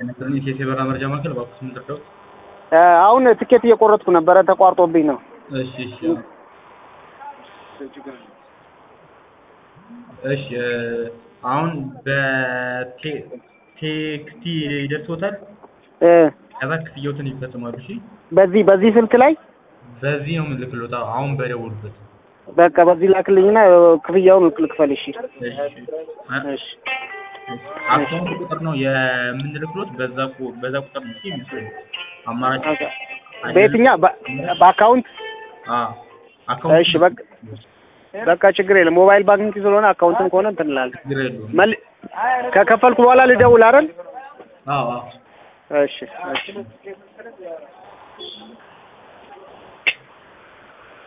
ኤሌክትሮኒክስ የሲበራ መረጃ ማዕከል እባክዎት ምን ልርዳዎት? አሁን ትኬት እየቆረጥኩ ነበረ ተቋርጦብኝ ነው። እሺ እሺ እሺ አሁን በቴክስቲ ይደርሶታል። እ ከዛ ክፍያዎትን ይፈጽማሉ። እሺ በዚህ በዚህ ስልክ ላይ በዚህ ነው የምልክሎት። አሁን በደወሉበት። በቃ በዚህ ላክልኝና ክፍያውን ልክፈል። እሺ እሺ እሺ አካውንት ቁጥር ነው የምንልክሎት። በዛ ቁ- በዛ ቁጥር ነው እሺ የሚሰሩት። አማራጭ በየትኛ በ- በአካውንት አዎ አካውንት እሺ በቃ በቃ ችግር የለም። ሞባይል ባንኪንግ ስለሆነ አካውንትን ከሆነ እንትን እላለሁ። ችግር የለውም። መል ከከፈልኩ በኋላ ልደውል አይደል? አዎ አዎ እሺ እሺ